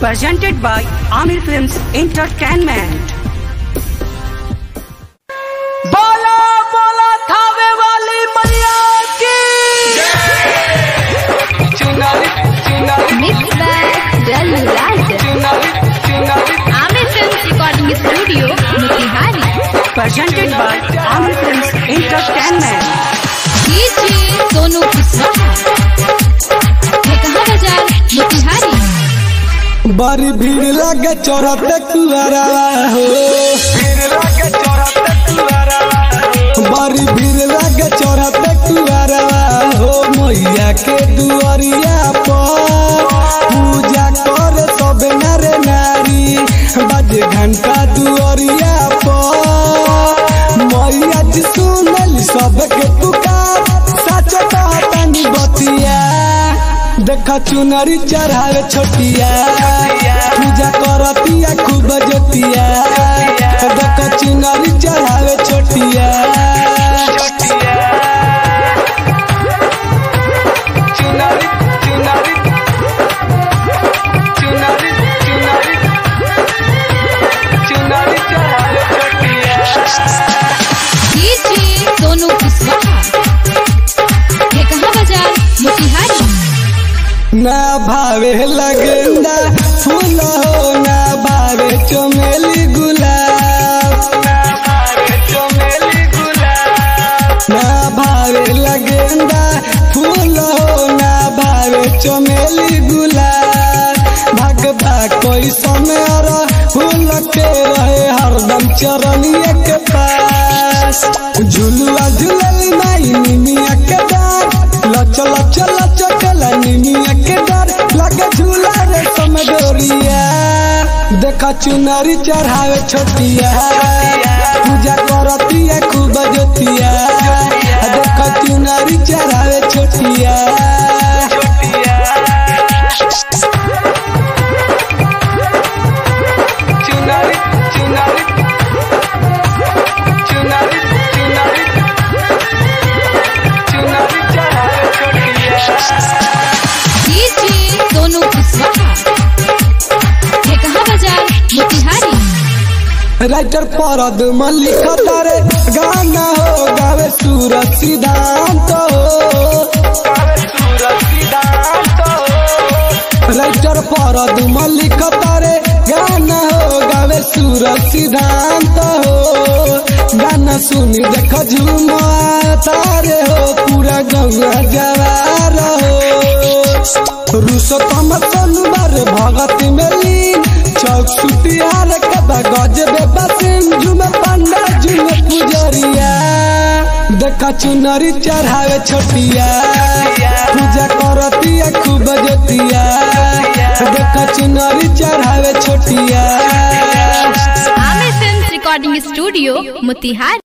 presented by Amir Films Entertainment. बोला बोला थावे वाली मैया की चुनारी चुनारी Mixed by Dallu Raj. चुनारी चुनारी Amir Films Recording Studio, Motihari. Presented by Amir Films Entertainment. DJ Sonu Kiswaha. Mekha Bazaar, Motihari. बड़ी भीड़ लगे चौराते कुआरा हो फिर लगे चौराते कुआरा बड़ी भीड़ लगे चौराते कुआरा हो मैया के दुआरिया पर पूजा करे सब नर नारी बजे घंटा दुआरिया पर मैया जी सुनल सबके पुकार सच कहतनी बतिया देखा चुनरी चढ़ावे छोटिया पूजा करतिया खूब जोतिया देखा चुनरी चढ़ावे छोटिया चुनारी चुनारी चुनारी चुनारी चुनारी चढ़ावे छोटिया DJ Sonu Kiswaha. Mekha Bazaar, Motihari. ना भावे लगेंदा फूल हो ना भावे चमेली गुलाब चमेली गुलाब ना भावे लगेंदा फूल हो ना भावे चमेली गुलाब भगवा कोई समय फूल के रहे हरदम चरनिया के पास झुलुआ झुलल माई निमिया के डार लच लच लच कला निमिया के डार लगे झूला रे समडोरिया देखा चुनरी चढ़ावे छोटिया पूजा करतिया खूब जोतिया देखा चुनरी चढ़ावे छोटिया चुनारी चुनारी चुनारी चुनारी चुनारी चढ़ावे छोटिया DJ Sonu Kiswaha. Mekha Bazaar, Motihari. Writer परद मल्लिक तारे गाना हो गावे सूरज सिद्धांत हो सूरज सिद्धांत राइटर परद मल्लिक तारे गाना हो गावे सूरज सिद्धांत हो गाना सुनी देख झुमा तारे हो पूरा गंगा जवार हो रुसतम सोनबार भगत में लीन चौक सुतियार कदा गजबे बसिन झुमे पंडा झुमे पुजरिया देखा चुनरी चढ़ावे छोटिया पूजा करतिया खूब जोतिया देखा चुनरी चढ़ावे छोटिया Amir Films Recording Studio, Motihari.